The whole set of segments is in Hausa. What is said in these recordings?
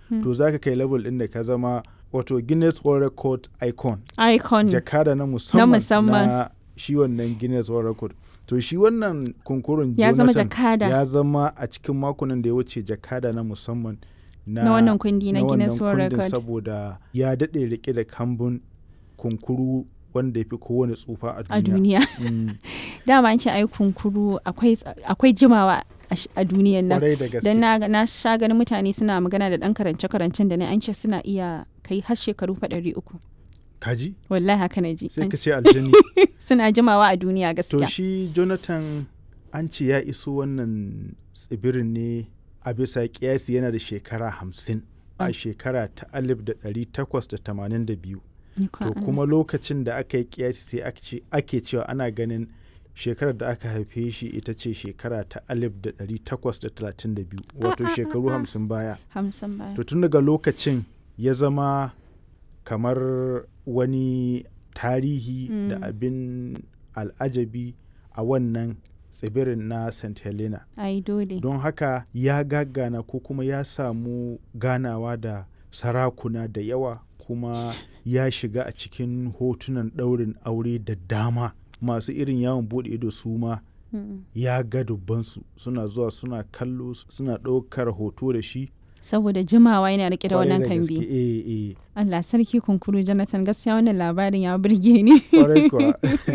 to za ka kai level ɗin da ka zama wato Guinness World Record icon icon jakada na musamman musamman. na shi wannan Guinness World Record to shi wannan kunkurun ya zama Jonathan jakada ya zama a cikin makonan da ya wuce jakada na musamman na, na wannan kundi na na Guinness wannan World kundin Record saboda ya daɗe rike da kambun kunkuru wanda ya fi kowane tsufa a a duniya. duniya Mm, dama an ce ai kunkuru akwai akwai jimawa a sh- a duniyan nan Kwarai da gaske. dan na na sha ganin mutane suna magana da dan karance karancen da ne an ce suna iya kai har shekaru fa ɗari uku Kaji? wallahi haka na ji Sai An- ka ce aljani. suna jimawa a duniya to gaskiya shi Jonathan an ce ya iso wannan tsibirin ne a bisa kiyasi yana da shekara hamsin a shekara ta alif da ɗari takwas da tamanin da biyu. Ikon To Allah. kuma lokacin da aka yi kiyasi sai aka ce- ake cewa ana ganin shekarar da aka haife shi ita ce shekara ta alif da ɗari takwas da talatin da biyu wato ah, shekaru ah. hamsin baya. hamsin baya To tun daga lokacin ya zama kamar wani tarihi da Mm. abin al'ajabi a wannan tsibirin na St. Helena. ai dole Don haka ya gagana ko kuma ya samu ganawa da sarakuna da yawa kuma ya shiga a cikin hotunan ɗaurin aure da dama masu irin yawon buɗe ido su ma Mm. ya ga dubbansu suna zuwa suna kallo suna ɗaukar hoto da shi saboda jimawa yana rike da Kwarai wannan gaske, kambi eh eh Allah sarki kunkuru Jonathan gaskiya wannan labarin ya burge ni kwarai kuwa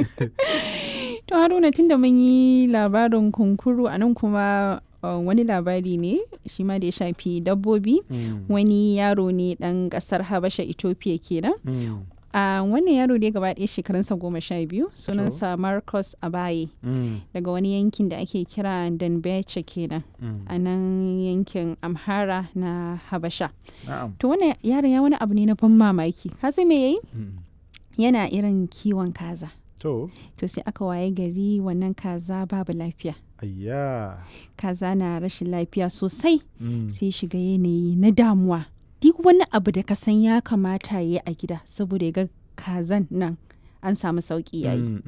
to Haruna tunda mun yi labarin kunkuru a nan kuma uh, wani labari ne shi ma da ya shafi dabbobi Mm, wani yaro ne dan kasar Habasha Ethiopia kenan mm, a wannan yaro ne gaba ɗaya shekarunsa goma sha biyu sunansa Marcus Abaye mm, daga wani yankin da ake kira Danbeche kenan mm. a nan yankin Amhara na Habasha Na'am. to wannan yaron ya wani abu ne na ban mamaki ka san me yayi Mm. yana irin kiwon kaza To, to sai aka waye gari wannan kaza babu lafiya ayya. kaza na rashin lafiya sosai Mm. sai shiga yanayi na damuwa duk wani abu da ka san ya kamata ya yi a gida saboda ya ga kazan nan an samu sauki yayi Mm,